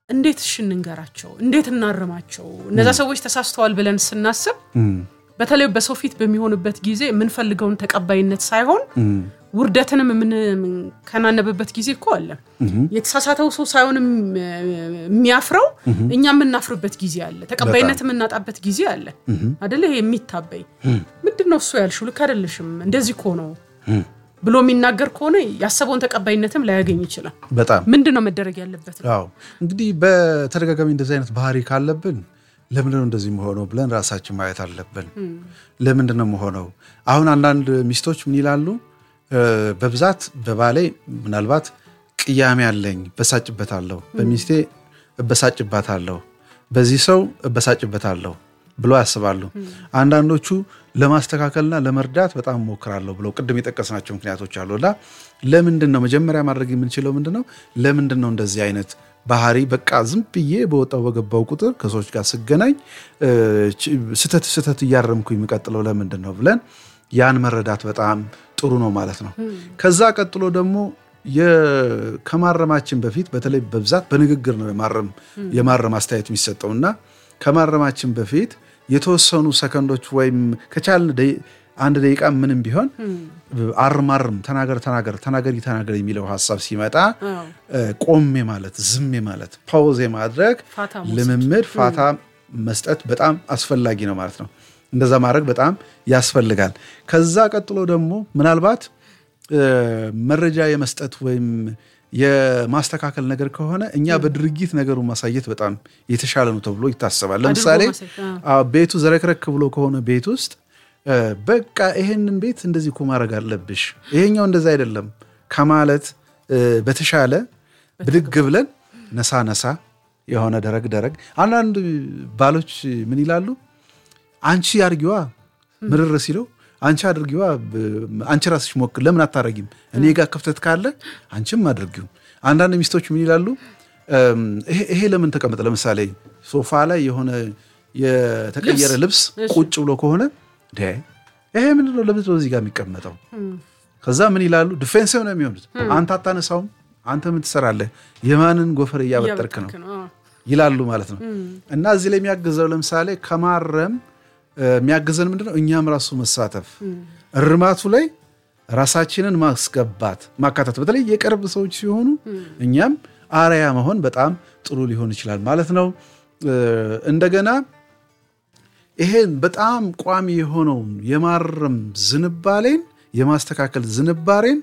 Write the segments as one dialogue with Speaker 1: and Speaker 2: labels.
Speaker 1: እንዴት እሺ እንንገራቸው? እንዴት እናርማቸው? እነዛ ሰዎች ተሳስተዋል ብለን ስናስብ በተለይ በሰው ፊት በሚሆንበት ጊዜ የምንፈልገውን ተቀባይነት ሳይሆን ውርደትንም የምንከናነብበት ጊዜ እኮ አለ። የተሳሳተው ሰው ሳይሆንም የሚያፍረው እኛ የምናፍርበት ጊዜ አለ። ተቀባይነት የምናጣበት ጊዜ አለ አደለ? ይሄ የሚታበይ ምንድን ነው እሱ ያልሽው ልክ አይደለሽም፣ እንደዚህ እኮ ነው ብሎ የሚናገር ከሆነ ያሰበውን ተቀባይነትም ላያገኝ ይችላል።
Speaker 2: በጣም
Speaker 1: ምንድን ነው መደረግ ያለበት?
Speaker 2: አዎ እንግዲህ በተደጋጋሚ እንደዚህ አይነት ባህሪ ካለብን ለምንድን ነው እንደዚህ መሆነው ብለን ራሳችን ማየት አለብን። ለምንድን ነው መሆነው? አሁን አንዳንድ ሚስቶች ምን ይላሉ? በብዛት በባሌ ምናልባት ቅያሜ አለኝ፣ እበሳጭበታለሁ፣ በሚስቴ እበሳጭባታለሁ፣ በዚህ ሰው እበሳጭበታለሁ ብሎ ያስባሉ። አንዳንዶቹ ለማስተካከልና ለመርዳት በጣም እሞክራለሁ ብለው ቅድም የጠቀስናቸው ምክንያቶች አሉ። እና ለምንድን ነው መጀመሪያ ማድረግ የምንችለው ምንድን ነው? ለምንድን ነው እንደዚህ አይነት ባህሪ በቃ ዝም ብዬ በወጣው በገባው ቁጥር ከሰዎች ጋር ስገናኝ ስተት ስተት እያረምኩ የሚቀጥለው ለምንድን ነው ብለን ያን መረዳት በጣም ጥሩ ነው ማለት ነው። ከዛ ቀጥሎ ደግሞ ከማረማችን በፊት በተለይ በብዛት በንግግር ነው የማረም አስተያየት የሚሰጠው እና ከማረማችን በፊት የተወሰኑ ሰከንዶች ወይም ከቻልን አንድ ደቂቃ ምንም ቢሆን አርማርም ተናገር ተናገር ተናገሪ ተናገር የሚለው ሀሳብ ሲመጣ ቆሜ ማለት ዝም ማለት ፓውዝ ማድረግ ልምምድ ፋታ መስጠት በጣም አስፈላጊ ነው ማለት ነው። እንደዛ ማድረግ በጣም ያስፈልጋል። ከዛ ቀጥሎ ደግሞ ምናልባት መረጃ የመስጠት ወይም የማስተካከል ነገር ከሆነ እኛ በድርጊት ነገሩን ማሳየት በጣም የተሻለ ነው ተብሎ ይታሰባል። ለምሳሌ ቤቱ ዘረክረክ ብሎ ከሆነ ቤት ውስጥ በቃ ይሄንን ቤት እንደዚህ እኮ ማድረግ አለብሽ፣ ይሄኛው እንደዛ አይደለም ከማለት በተሻለ ብድግ ብለን ነሳ ነሳ የሆነ ደረግ ደረግ። አንዳንድ ባሎች ምን ይላሉ? አንቺ አድርጊዋ ምርር ሲለው አንቺ አድርጊዋ አንቺ ራስሽ ሞክር፣ ለምን አታረጊም? እኔ ጋር ክፍተት ካለ አንቺም አድርጊው። አንዳንድ ሚስቶች ምን ይላሉ? ይሄ ለምን ተቀመጠ? ለምሳሌ ሶፋ ላይ የሆነ የተቀየረ ልብስ ቁጭ ብሎ ከሆነ ይሄ ምንድን ነው? ለምንድን ነው እዚህ ጋር የሚቀመጠው? ከዛ ምን ይላሉ? ዲፌንሲቭ ነው የሚሆኑት። አንተ አታነሳውም፣ አንተ ምን ትሰራለህ? የማንን ጎፈር እያበጠርክ ነው ይላሉ ማለት ነው። እና እዚህ ላይ የሚያግዘው ለምሳሌ ከማረም የሚያግዘን ምንድን ነው? እኛም ራሱ መሳተፍ እርማቱ ላይ ራሳችንን ማስገባት ማካተት፣ በተለይ የቅርብ ሰዎች ሲሆኑ እኛም አርያ መሆን በጣም ጥሩ ሊሆን ይችላል ማለት ነው። እንደገና ይሄን በጣም ቋሚ የሆነውን የማረም ዝንባሌን የማስተካከል ዝንባሬን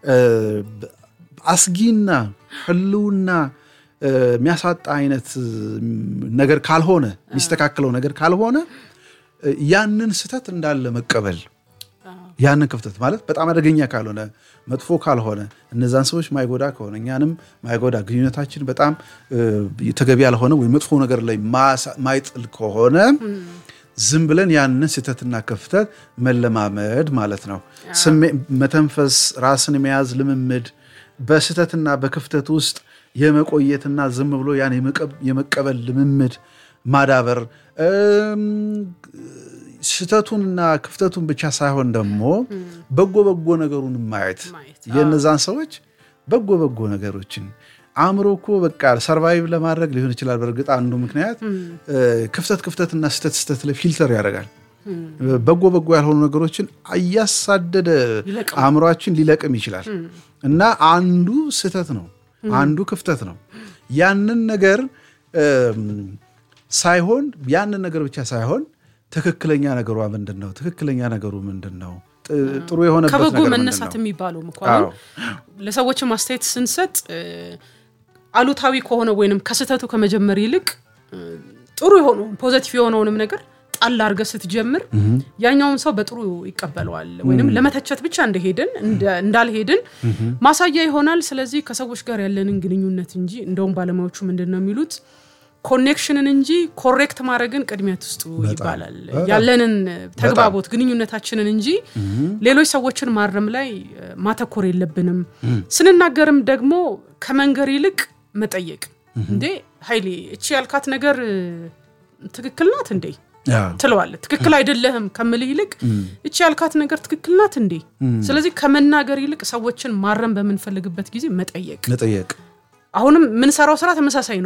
Speaker 2: አስጊና ሕልውና የሚያሳጣ አይነት ነገር ካልሆነ የሚስተካከለው ነገር ካልሆነ ያንን ስህተት እንዳለ መቀበል ያንን ክፍተት ማለት በጣም አደገኛ ካልሆነ መጥፎ ካልሆነ እነዛን ሰዎች ማይጎዳ ከሆነ እኛንም ማይጎዳ ግንኙነታችን በጣም ተገቢ ያልሆነ ወይም መጥፎ ነገር ላይ ማይጥል ከሆነ ዝም ብለን ያንን ስህተትና ክፍተት መለማመድ ማለት ነው። መተንፈስ፣ ራስን የመያዝ ልምምድ፣ በስህተትና በክፍተት ውስጥ የመቆየትና ዝም ብሎ ያን የመቀበል ልምምድ ማዳበር ስህተቱንና ክፍተቱን ብቻ ሳይሆን ደግሞ በጎ በጎ ነገሩን ማየት የእነዛን ሰዎች በጎ በጎ ነገሮችን አእምሮ እኮ በቃ ሰርቫይቭ ለማድረግ ሊሆን ይችላል። በእርግጥ አንዱ ምክንያት ክፍተት ክፍተትና ስህተት ስህተት ላይ ፊልተር ያደርጋል። በጎ በጎ ያልሆኑ ነገሮችን እያሳደደ አእምሯችን ሊለቅም ይችላል እና አንዱ ስህተት ነው፣ አንዱ ክፍተት ነው። ያንን ነገር ሳይሆን ያንን ነገር ብቻ ሳይሆን ትክክለኛ ነገሯ ምንድን ነው? ትክክለኛ ነገሩ ምንድን ነው? ጥሩ የሆነበት
Speaker 1: ከበጎ
Speaker 2: ነገር ምንድን
Speaker 1: መነሳት
Speaker 2: ነው?
Speaker 1: የሚባለው እኮ አሁን ለሰዎችም አስተያየት ስንሰጥ አሉታዊ ከሆነ ወይንም ከስህተቱ ከመጀመር ይልቅ ጥሩ የሆነውን ፖዘቲቭ የሆነውንም ነገር ጣል አድርገህ ስትጀምር ያኛውን ሰው በጥሩ ይቀበለዋል። ወይንም ለመተቸት ብቻ እንደሄድን እንዳልሄድን ማሳያ ይሆናል። ስለዚህ ከሰዎች ጋር ያለንን ግንኙነት እንጂ እንደውም ባለሙያዎቹ ምንድን ነው የሚሉት ኮኔክሽንን እንጂ ኮሬክት ማድረግን ቅድሚያ ትስጡ ይባላል። ያለንን ተግባቦት ግንኙነታችንን እንጂ ሌሎች ሰዎችን ማረም ላይ ማተኮር የለብንም። ስንናገርም ደግሞ ከመንገር ይልቅ መጠየቅ፣ እንዴ ኃይሌ እቺ ያልካት ነገር ትክክል ናት እንዴ ትለዋለህ። ትክክል አይደለህም ከምልህ ይልቅ እቺ ያልካት ነገር ትክክል ናት እንዴ። ስለዚህ ከመናገር ይልቅ ሰዎችን ማረም በምንፈልግበት ጊዜ መጠየቅ
Speaker 2: መጠየቅ
Speaker 1: አሁንም የምንሰራው ስራ ተመሳሳይ ነው።